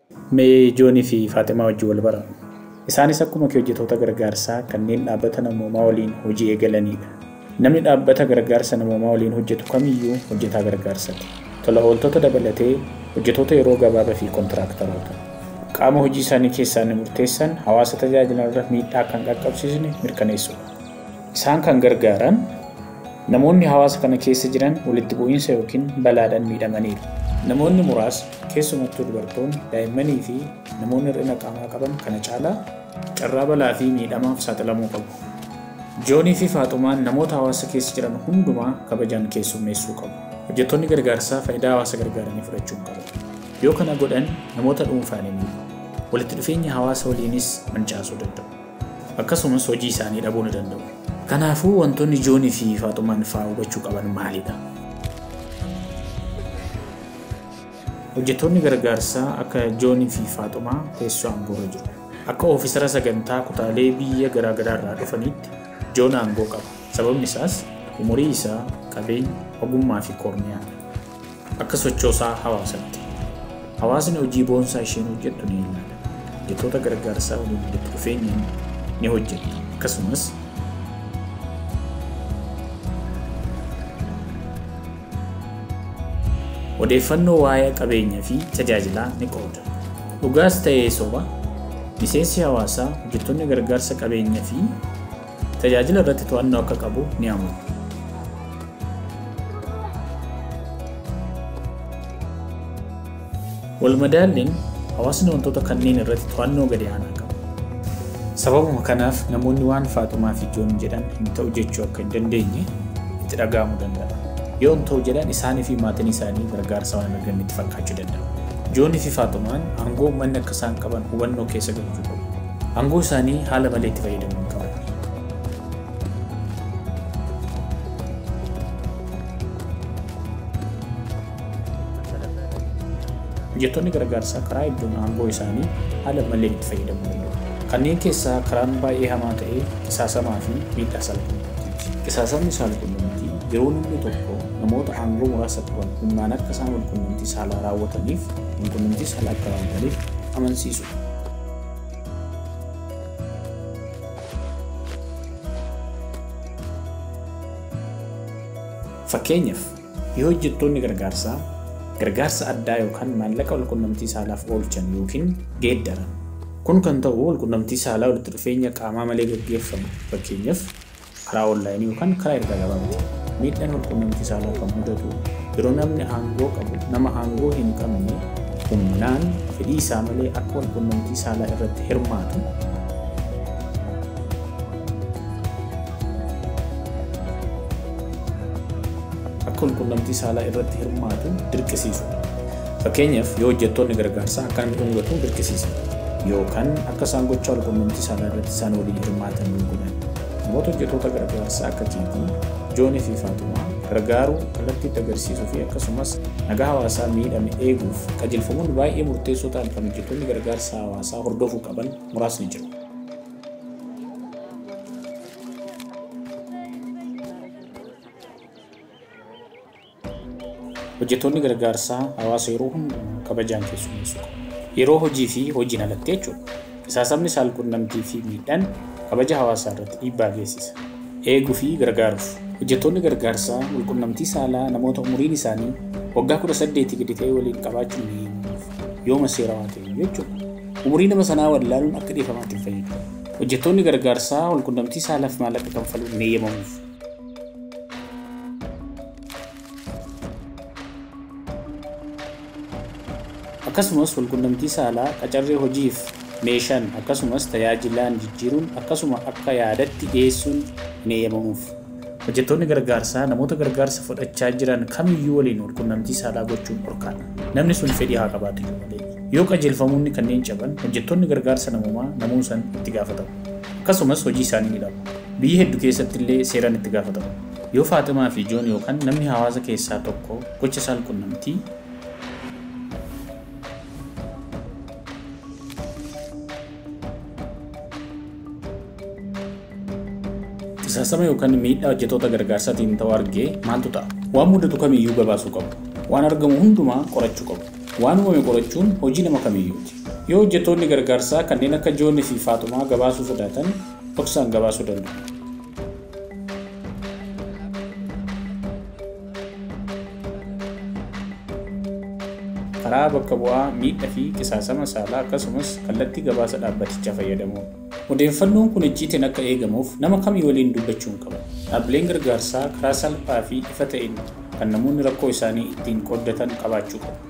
Mee Joonii fi Faatimaa wajjin wal bara. Isaanis akkuma kee hojjetoota gargaarsaa kanneen dhaabbata namoomaa waliin hojii eegalanidha. Namni dhaabbata gargaarsa namoomaa waliin hojjetu kamiyyuu hojjetaa gargaarsaati. Tola ooltota dabalatee hojjetoota yeroo gabaabaa fi kontiraaktaroota. Qaama hojii isaanii keessaa inni murteessan hawaasa tajaajilan irra miidhaa kan qaqqabsiisne mirkaneessuudha. Isaan kan gargaaran namoonni hawaasa kana keessa jiran walitti bu'iinsa yookiin balaadhaan miidhamaniiru. Namoonni muraasni keessumattuu dubartoonni, daa'immanii fi namoonni hir'ina qaamaa qaban kana caalaa carraa balaa fi miidhamaaf saaxilamuu qabu. Joonii fi Faaxumaan namoota hawaasa keessa jiran hundumaa kabajaan keessummeessuu qabu. Hojjettoonni gargaarsaa faayidaa hawaasa gargaaranii fudhachuu qabu. Yoo kana godhan namoota dhuunfaanii miidhu. Walitti dhufeenya hawaasa waliinis mancaasuu danda'u. Akkasumas hojii isaanii dhabuu ni danda'u. Kanaafuu wantoonni Joonii fi Faaxumaan fa'aa hubachuu qaban maalidha? Hojjettoonni gargaarsaa akka Joonii fi Faaxumaa teessoo aangoorra jiru. Akka oofisara sagantaa kutaalee biyya garaagaraa irraa dhufanitti Joon aangoo qaba. Sababni isaas umurii isaa, qabeenya, ogummaa fi korniyaan akka sochoosaa hawaasaatti. Hawaasni hojii boonsaa isheen hojjettu ni ilaala. Hojjettoota gargaarsaa waliin walitti dhufeenyaan ni hojjetti. Akkasumas odeeffannoo waa'ee qabeenyaa fi tajaajilaa ni qooda. Dhugaas ta'ee soba miseensi hawaasaa hojjettoonni gargaarsa qabeenyaa fi tajaajila irratti to'annoo akka qabu ni amanu. Walmadaalliin hawaasni wantoota kanneen irratti to'annoo gadi aanaa qaba. Sababuma kanaaf namoonni waan Faaxumaa fi Joon jedhan hin ta'u jechuu akka hin dandeenye itti dhaga'amuu danda'a. Yoo hin ta'u jedhan isaanii fi maatiin isaanii gargaarsa waan hin arganne itti fakkaachuu danda'a. Joonii fi Faaxumaan aangoo uummanni akka isaan qaban hubannoo keessa galchuu qabu. Aangoo isaanii haala malee itti fayyadamuu hin qaban. Hojjettoonni gargaarsaa karaa hedduun aangoo isaanii haala malee itti fayyadamuu danda'u. Kanneen keessaa karaan baay'ee hamaa ta'e qisaasamaa fi miidhaa saalqunnamtiiti. Qisaasamni saalqunnamtii yeroo namni tokko namoota aangoo muraasa qaban humnaan akka isaan walqunnamtii saalaa raawwataniif walqunnamtii saalaa akka raawwataniif amansiisudha. Fakkeenyaaf yoo hojjettoonni gargaarsaa gargaarsa addaa yookaan maallaqa walqunnamtii saalaaf oolchan yookiin geeddaran. Kun kan ta'u walqunnamtii saalaa walitti dhufeenya qaamaa malee gaggeeffamu fakkeenyaaf karaa onlaayinii yookaan karaa ergaa gabaabaati. Miidhaan walqunnamtii saalaa kan mudatu yeroo namni aangoo qabu nama aangoo hin qabne humnaan fedhii isaa malee akka walqunnamtii saalaa irratti hirmaatu akka walqunnamtii saalaa irratti hirmaatu dirqisiisudha. Fakkeenyaaf yoo hojjettoonni gargaarsaa akka namni dhungatu dirqisiisa. Yookaan akka isaan gochaa walqunnamtii saalaa irratti isaan waliin hirmaatan yoo godhan. Namoota hojjettoota gargaarsaa akka Kiitii, Joonii fi Faatumaa gargaaruu kallattiitti agarsiisuu fi akkasumas nagaa hawaasaa miidhame eeguuf qajeelfamoonni baay'ee murteessoo ta'an kan hojjettoonni gargaarsa hawaasaa hordofuu qaban muraasni jiru. Hojjettoonni gargaarsaa hawaasa yeroo hundumaa kabajaan keessummeessuu qabu. Yeroo hojii fi hojiin alatti jechuudha. Qisaasamni saalqunnamtii fi miidhaan kabaja hawaasaa irratti dhiibbaa geessisa. Eeguu fi gargaaruuf. Hojjettoonni gargaarsaa walqunnamtii saalaa namoota umuriin isaanii waggaa kudha saddeetii gadi ta'e waliin qabaachuun ni himamuuf. Yooma seerawaa ta'e jechuudha. Umurii nama sanaa wallaaluun akka dhiifamaatti hin fayyadu. Hojjettoonni gargaarsaa walqunnamtii saalaaf maallaqa kanfaluun ni eeyyamamuuf. akkasumas walqunnamtii saalaa qacarree hojiif meeshaan akkasumas tajaajilaan jijjiiruun akkasuma akka yaadatti dhiyeessuun ni eeyyamamuuf. Hojjettoonni gargaarsaa namoota gargaarsa fudhachaa jiran kamiyyuu waliin walqunnamtii saalaa gochuun dhorkaadha. Namni sun fedhii haa qabaatu malee. Yoo qajeelfamoonni kanneen caban hojjettoonni gargaarsa namoomaa namuu san itti gaafatamu. Akkasumas hojii isaanii ni dhabu. Biyya hedduu keessatti illee seeraan itti gaafatamu. Yoo Faatimaa fi Joon yookaan namni hawaasa keessaa tokko gocha saalqunnamtii qisaasama yookaan miidhaa hojjettoota gargaarsaatiin ta'u argee maaltu ta'a? Waan mudatu kamiyyuu gabaasuu qabu. Waan argamu hundumaa qorachuu qabu. Waan uumame qorachuun hojii nama kamiyyuuti. Yoo hojjettoonni gargaarsaa kanneen akka Joonnii fi Faaxumaa gabaasuu sodaatan dhoksaan gabaasuu danda'u. karaa bakka bu'aa miidhaa fi qisaasama saalaa akkasumas kallattii gabaasa dhaabbatichaa fayyadamuun. Odeeffannoon kun icciitiin akka eegamuuf nama kamii waliin dubbachuu hin qaban. Dhaabbileen gargaarsaa karaa salphaa fi ifa ta'een kan namoonni rakkoo isaanii ittiin qooddatan qabaachuu qabu.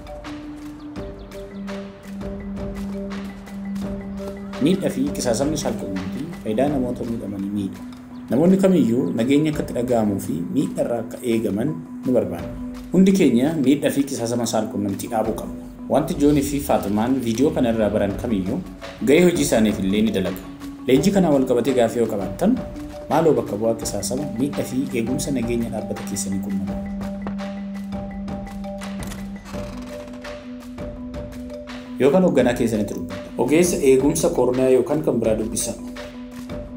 Miidhaa fi qisaasamni saalqunnamtii faayidaa namoota miidhamanii miidha. Namoonni kamiyyuu nageenya akka itti dhaga'amuu fi miidharraa akka eegaman nu barbaada. Hundi keenya miidhaa fi qisaasama saalqunnamtii dhaabuu qabna. Wanti Joonii fi Faaximaan viidiyoo kana irraa baran kamiyyuu gahee hojii isaaniif illee ni dalaga. Leenjii kanaan wal qabatee gaaffii yoo qabaattan maaloo bakka bu'aa qisaasama miidhaa fi eegumsa nageenya dhaabbata keessanii qunnama. Yookaan hoogganaa keessanitti dubbata. Ogeessa eegumsa koronaa yookaan kan biraa dubbisa.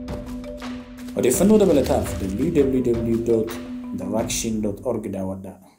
Odeeffannoo dabalataaf www.thevaccine.org daawwadhaa.